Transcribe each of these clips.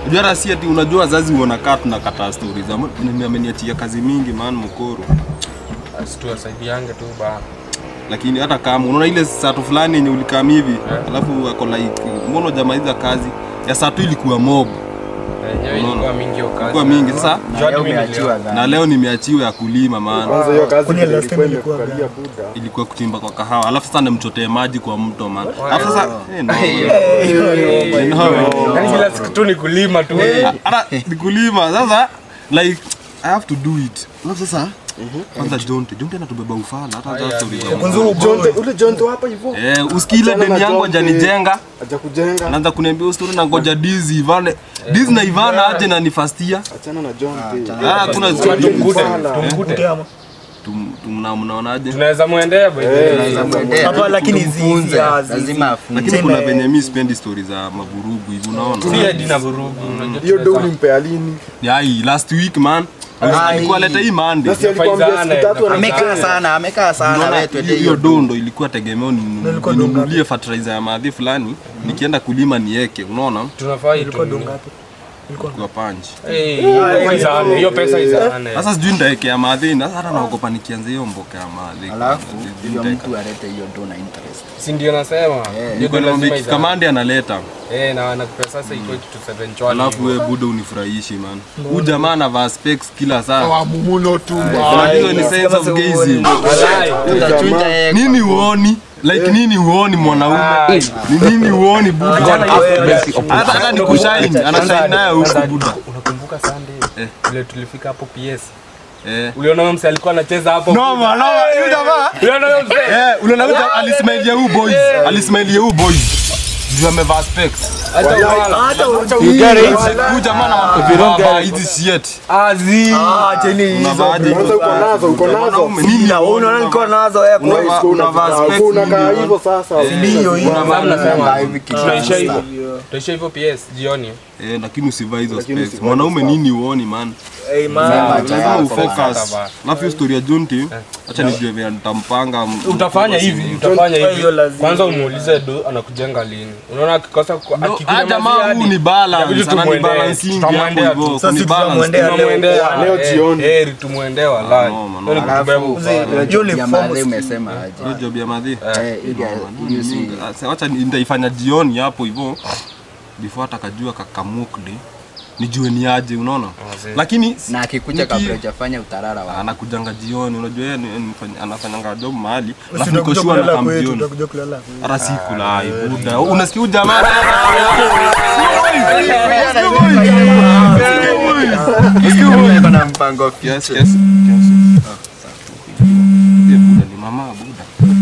unajua hata si ati unajua wazazi wanakaa tunakataa stori za "Mimi ameniachia kazi mingi man mkoro situwasaidiange tu ba lakini hata kama unaona ile sato fulani yenye ulikam hivi alafu ako like mbona hujamaliza kazi ya sato ilikuwa mob yenyewe Unaona? ilikuwa mingi hiyo kazi. ilikuwa mingi sasa Na Jua leo mimi umeachiwa na dhambi. leo nimeachiwa ya kulima maana Kwanza hiyo kazi Kwani ndio last time ilikuwa ilikuwa imekukalia buda. ilikuwa kuchimba kwa kahawa alafu sasa nimchotee maji kwa mto man alafu sasa eh, no. No. Yaani kila siku tu ni kulima tu hata nikulima sasa like i have to do it alafu sasa kwanza jonte jonte anatubeba ufala hata za story za Kwanza huyu Jonte, ule Jonte wa hapa hivyo eh usikile Achana deni na yangu Jonte. hajanijenga aja kujenga. anaanza kuniambia hiyo story na ngoja dizi Ivane dizi na Ivana aje na nifastia Achana na Jonte. ah kuna tumkute Ufala. tumkute Kute ama. tum tumna mnaonaje tunaweza mwendea by the way. Unaweza mwendea, Hapa lakini hizi- tumfunze, hizi- hizi- lazima afunze. lakini kuna venye mi sipendi story za mavurugu hivi unaona si hadi na vurugu unajua Hiyo do tunaweza- ulimpea lini? yai last week man alikuwa leta hii Monday Na si alikwambia Faizane, siku tatu na ana- Amekaa sana, amekaa sana. Unaona, wewe tuende hiyo hiyo do ndo ilikuwa tegemeo ni- ilikuwa do ninunulie fertilizer ya madhi fulani nikienda kulima nieke unaona tunafaa Ilikuwa itumie. do ngapi? kwa panchi Eh, hiyo izane, hiyo pesa izane sasa sijui nitaekea madhi na hata naogopa nikianza hiyo mboka ya madhi Alafu Sijui huyo nitaeka. mtu alete hiyo do na interest. si ndio nasema hiyo Niko ndo na lazima mix izane. kamande analeta Eh, na nakupea sasa ikuwe kitu seven chwani alafu hivyo. we buda unifurahishi man huyu jamaa anavaa specs kila saa Wamumuno tu. unajua ni sense of gazing Walai. Utachuja yeye. nini huoni like nini huoni mwanaume ni nini huoni buda hata hata ni kushine anashine naye huko buda unakumbuka Sunday vile tulifika hapo PS eh uliona huyo mse alikuwa anacheza hapo noma noma huyu jamaa uliona huyo mse eh unaona huyu jamaa alismailia huyu boys alismailia huyu boys juu amevaa specs hata wala huyu jamaa anavaa hizi shit azi Ah, cheni hizo. unavaaje Kwanza uko nazo, uko nazo. Mwanaume, nini Na wewe unaona nilikuwa nazo eh, kwa Unavaa- Uko unavaa unakaa- specs uko unakaa nini? hivyo sasa. Ndio hiyo. Sasa mnasema hivi kitu tunaisha sasa. hivyo tunaisha hivyo PS jioni eh lakini usivaa hizo Lakini specs usivaa mwanaume nini huoni man Eh, man. lazima yako, ufocus bana. alafu hiyo story ya Junti acha nijue vile nitampanga m- utafanya hivi utafanya Hiyo hivi lazima. kwanza umuulize do anakujenga lini unaona akikosa ku- No, ah, akikunyamazia jamaa hadi- huu ni balance, inabidi ana ni tumwendee, balancing tutamwendea hapo hivyo, tu. Sasa kuni sisi balance. tutamwendea leo. tunamwendea Leo eh, jioni. heri tumwendea walai noma, Hiyo ni noma. kutubeba Alafu ufala. hiyo Uniform ya madhe si- umesema aje? Hiyo job ya madhi Eh, ile hiyo si Ah, sa- wacha ni- nitaifanya jioni hapo hivyo before hata kajua kakamukde nijue ni aje unaona Wazee. lakini na akikuja Niki- kabla hujafanya utarara wa anakujanga jioni unajua yeye ni- ni mfanya- anafanyanga job mahali alafu Utakuja niko sure kulala anakam kwetu, jioni utakuja kulala kwetu. hata sikula buda unasikia huyu jamaa Iko na mpango Yes, yes, yes. Eh, buda ni mama buda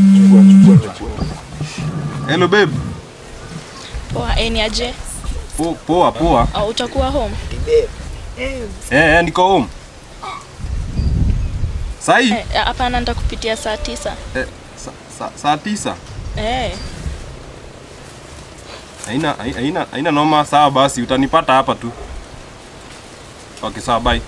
hello babe Poa, eh, ni aje? Po- poa poa Au utakuwa home? eh eh niko home sahi Eh, Hapana, nitakupitia saa tisa. eh, sa- sa- saa tisa Eh, haina haina haina noma sawa basi utanipata hapa tu okay sawa bye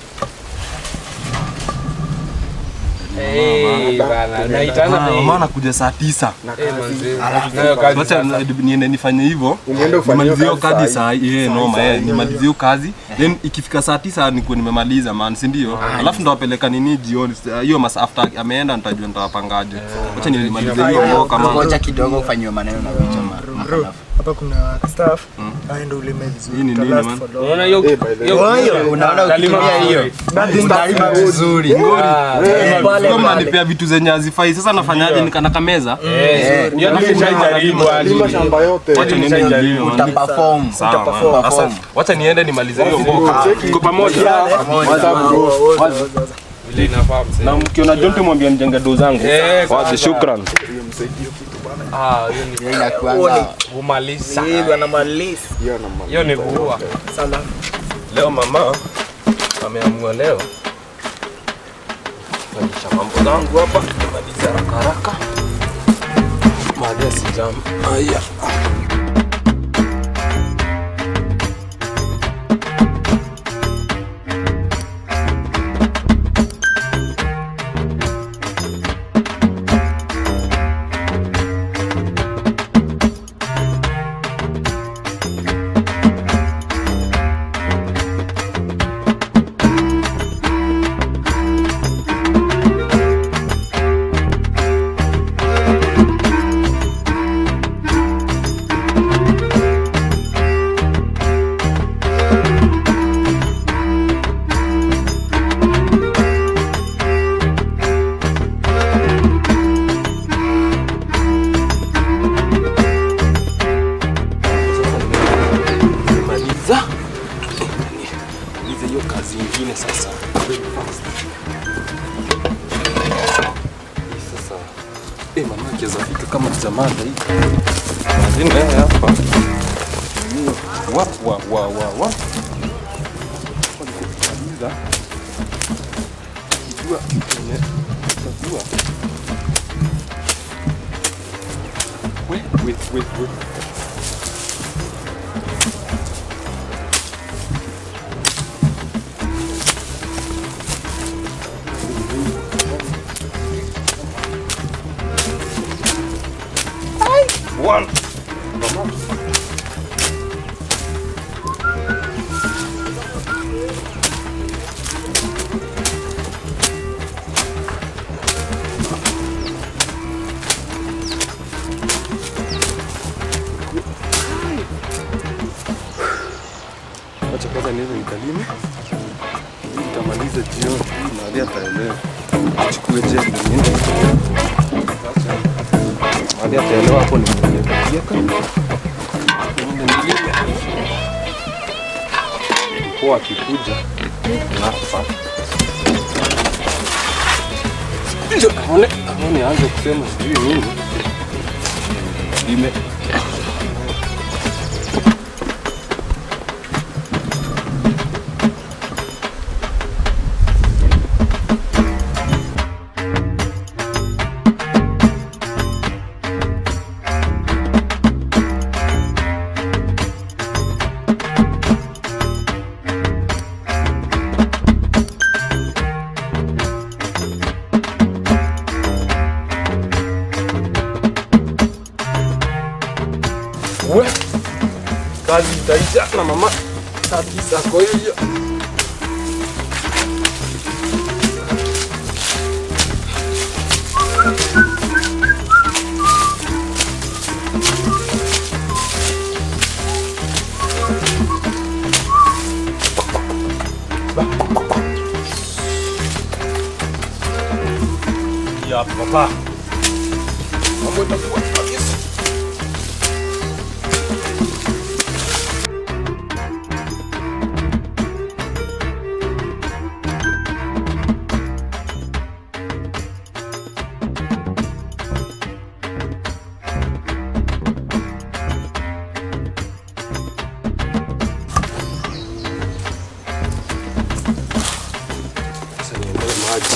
Eh, bana, naitana Ah, bei. mama anakuja saa tisa Eh, manze. Nayo kazi wacha sasa. niende nifanye hivyo Uniende ufanye nimalizie hiyo kazi kazi saa saa hii. eh Saa hii, noma saa eh hii. nimalizie hiyo kazi then ikifika saa tisa nikuwe nimemaliza man si ndio alafu ndawapeleka nini jioni Sa- hiyo mas after ameenda nitajua nitawapangaje wacha nimalizie hiyo mboka man ngoja kidogo ufanyiwe maneno na vichwa ma- Bro, hapa kuna staff aende ulime Hii ni vizuri. nini, Utalast man? for long. Unaona hiyo Eh, by the hiyo- way. hiyo- unaona Utalima ukitumia hiyo vizuri. utalima vizuri Ah, Pale, Kama pale. mnanipea vitu zenye hazifai sasa nafanyaje nikana kameza eh, hiyo ndio nishaijaribu hadi. Lima shamba yote. wacha niende nilime man utaperform sawa man. Utaperform. Sasa, wacha niende nimalize hiyo mboka tuko pamoja WhatsApp group. Vile inafaa mzee. na mkiona Jonte mwambie nijenge do zangu Eh, wazi sasa. shukran Ah, hiyo ni Hiyo inakuanga kumaliza. Eh, bwana malisi. Hiyo na mama. Hiyo ni kuua. Sana. leo mama ameamua leo fanyisha mambo zangu hapa maliza haraka haraka baada ya sijam aya Eh, mama akiweza fika kama jamada hii. Ndio hapa. Wa wa wa wa wa. Kabisa. Kijua kwenye kijua. Wait, wait, wait, wait. One. Wacha kwanza niweze nikalime. Ili Nitamaliza jioni. Mahali ataelewa. Chukue jembe niende. Mahali ataelewa hapo ni kupieka. Niende nilime. Mpoa akikuja nafa. Ndio aone aone aanze kusema sijui nini. Lime. We, kazi itaisha na mama kabisa. Kwa hivyo ya papa, mambo itakuwa kabisa. Sasa niendelee maji.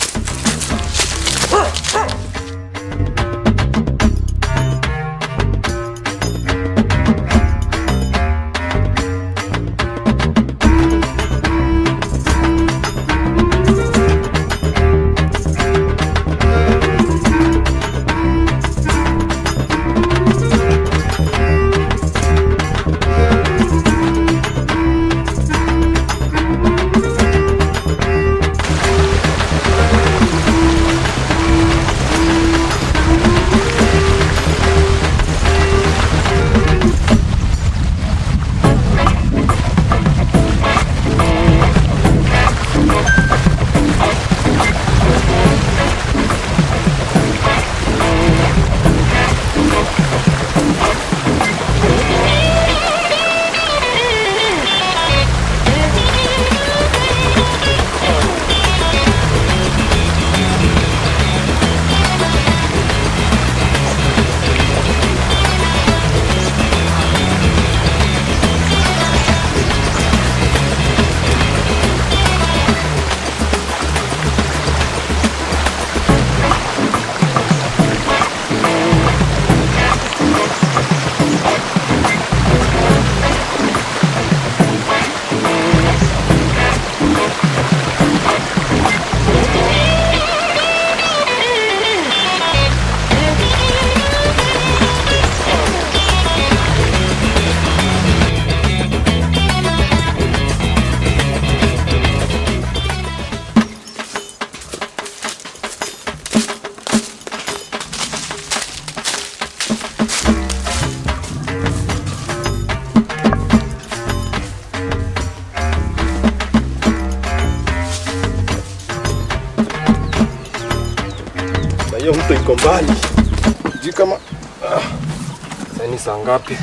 na hiyo mto iko mbali, sijui kama ah, sasa ni saa ngapi?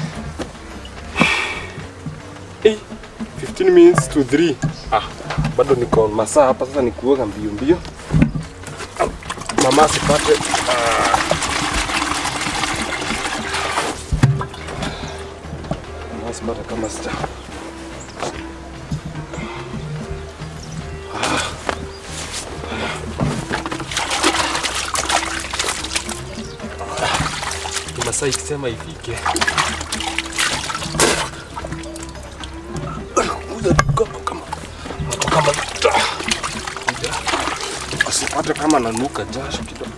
Eh, 15 minutes to 3. Ah, bado niko masaa hapa sasa, ni kuoga mbio mbio, Ah, mama asipate ah, Hata kama sita. Masaa ikisema ifike. Kuja kama kama kama asipate kama nanuka jasho kidogo.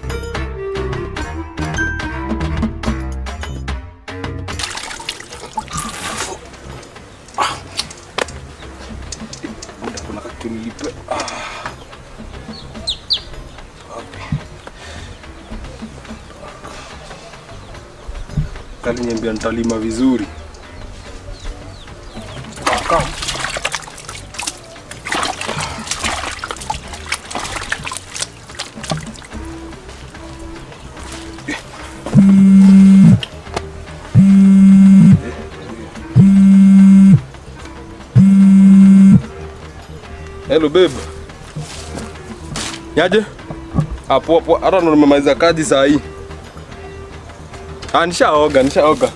Muda kuna kitu nilipe. Kaliniambia nitalima vizuri. Hello babe. Yaje? Ah, poa poa. Hata ndo nimemaliza kazi saa hii. Ah, nishaoga, nishaoga.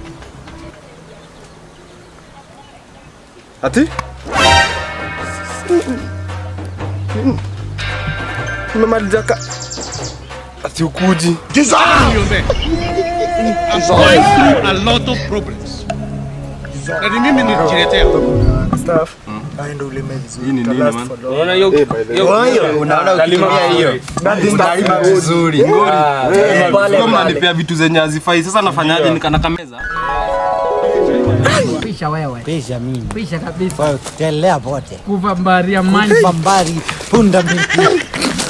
Ati? Nimemaliza ka Ati ukuji. going through a lot of problems. Na ni mimi nilijiletea. Staff. Aende ulime vizuri. Hii ni nini, Utalast man? for long. Unaona hiyo hiyo Unaona ukitumia hiyo utalima vizuri. Pale, Sio pale. mnanipea vitu zenye hazifai. Sasa nafanyaje nikana kameza? Pisha wewe. Pisha mimi. Pisha kabisa. Kwa kutelea pote. Kuvambaria maji. Pambari punda miti.